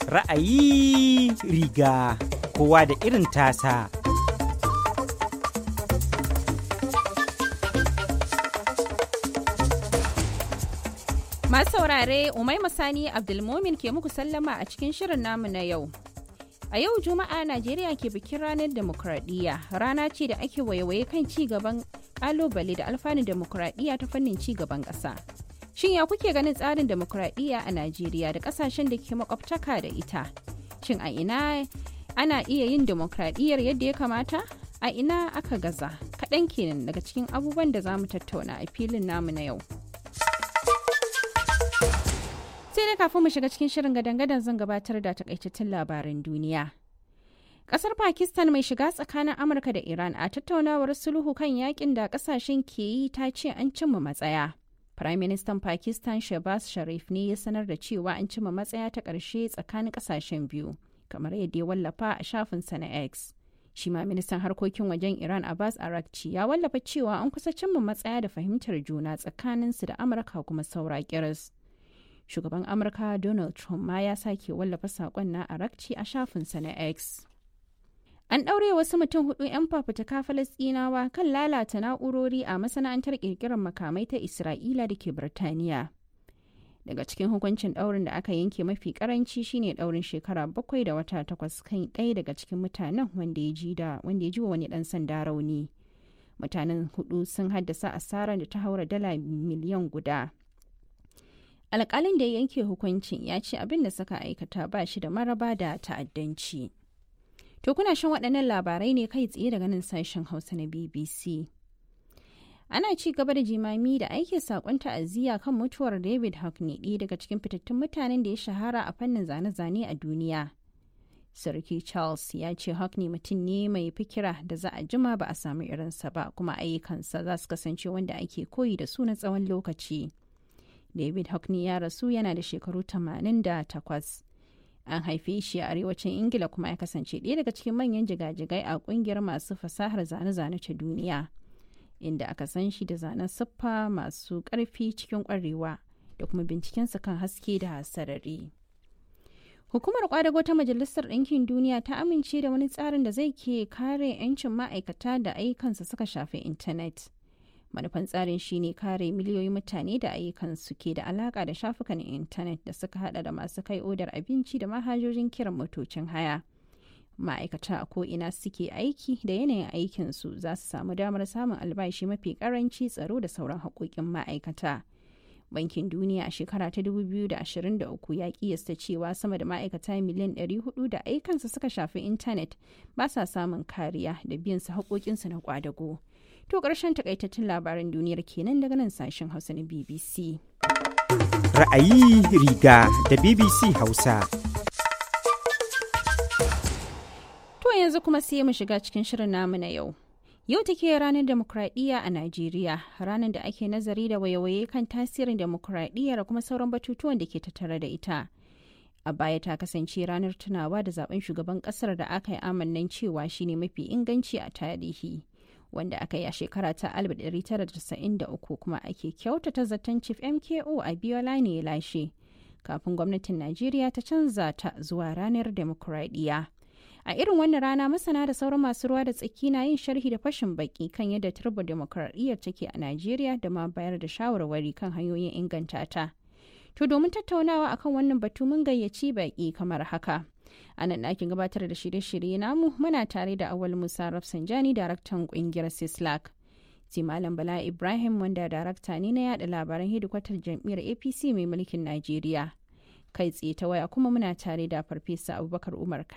Ra'ayi riga kowa da irin tasa. Masu saurare Umaima Sani Abdulmomin ke muku sallama a cikin shirin namu na yau. A yau Juma'a Najeriya ke bikin ranar demokradiyya rana ce da ake waiwaye kan ci gaban kalubale da alfanun demokradiyya ta fannin ci gaban ƙasa. Shin ya kuke ganin tsarin demokradiyya a Najeriya da ƙasashen da ke makwabtaka da ita? Shin a ina ana iya yin demokradiyyar yadda ya kamata? A ina aka gaza? Kaɗan kenan daga cikin abubuwan da za mu tattauna a filin namu na yau. sai dai kafin mu shiga cikin shirin gadan-gadan zan gabatar da takaitattun labaran duniya. Kasar Pakistan mai shiga tsakanin Amurka da Iran a tattaunawar sulhu kan yakin da kasashen ke yi ta ce an cimma matsaya. Prime Minister Pakistan Shehbaz Sharif ne ya sanar da cewa an cimma matsaya ta ƙarshe tsakanin kasashen biyu, kamar yadda ya wallafa a shafinsa na X. Shi ma ministan harkokin wajen Iran Abbas Arakci ya wallafa cewa an kusa cimma matsaya da fahimtar juna tsakaninsu da Amurka kuma saura kiris. shugaban amurka donald trump ma ya sake wallafa saƙon na arakci a shafinsa na x an ɗaure wasu mutum hudu 'yan fafutuka falasɗinawa kan lalata na'urori a masana'antar ƙirƙirar makamai ta isra'ila da ke birtaniya daga cikin hukuncin ɗaurin da aka yanke mafi karanci shine ɗaurin shekara bakwai da wata takwas kan ɗaya daga cikin mutanen wanda ya ji da wanda ya ji wa wani ɗan sanda rauni mutanen hudu sun haddasa asarar da ta haura dala miliyan guda alkalin da ya yanke hukuncin ya ce abin da suka aikata ba shi da maraba da ta'addanci. To kuna shan waɗannan labarai ne kai tsaye daga nan sashen Hausa na BBC. Ana ci gaba da jimami da aike saƙon ta'aziyya kan mutuwar David Hockney ɗaya daga cikin fitattun mutanen da ya shahara a fannin zane-zane a duniya. Sarki Charles ya ce Hockney mutum ne mai fikira da za a jima ba a samu irinsa ba kuma ayyukansa za su kasance wanda ake koyi da su na tsawon lokaci. David Hockney ya rasu yana da shekaru 88. An haife shi a arewacin Ingila kuma ya kasance ɗaya daga cikin manyan jigajigai a ƙungiyar masu fasahar zane-zane ta duniya, inda aka san shi da zanen siffa masu ƙarfi cikin ƙwarewa da kuma bincikensa kan haske da sarari. Hukumar kwadago ta Majalisar Ɗinkin Duniya ta amince da wani tsarin da zai ke kare 'yancin ma'aikata da ayyukansa suka shafi intanet. manufan tsarin shine kare miliyoyin mutane da ayyukansu ke da alaka da shafukan intanet da suka hada da masu kai odar abinci da manhajojin kiran motocin haya ma'aikata a ko'ina suke aiki da yanayin aikinsu za su samu damar samun albashi mafi karanci tsaro da sauran haƙoƙin ma'aikata bankin duniya a shekara ta 2023 ya kiyasta cewa sama da ma'aikata miliyan 400 da aikansu suka shafi intanet ba sa samun kariya da biyan su haƙoƙinsu na kwadago. To ƙarshen takaitattun labaran duniyar kenan daga nan sashen Hausa na BBC. Ra'ayi riga da BBC Hausa. To yanzu kuma sai mu shiga cikin shirin namu na yau. Yau take ranar demokradiyya a Najeriya, ranar da ake nazari da waye-waye kan tasirin demokradiyya da kuma sauran batutuwan da ke tattare da ita. A baya ta kasance ranar tunawa da zaben shugaban kasar da aka yi amannan cewa shine mafi inganci a tarihi. wanda aka yi a shekara ta 1993 kuma ake kyautata zaton chief mko a biola ne ya lashe kafin gwamnatin najeriya ta canza ta zuwa ranar demokuraɗiyya a irin wannan rana masana da sauran masu ruwa da tsaki na yin sharhi da fashin baki kan yadda turbo demokuraɗiyyar take a najeriya da ma bayar da shawarwari kan hanyoyin inganta ta to domin tattaunawa akan wannan batu mun gayyaci baki kamar haka a nan ɗakin gabatar da shirye-shirye namu muna tare da awal musa rafsanjani daraktan ƙungiyar sislak sai malam bala ibrahim wanda darakta ne na yada labaran hedikwatar jam'iyyar apc mai mulkin najeriya kai tsaye ta waya kuma muna tare da farfesa abubakar umar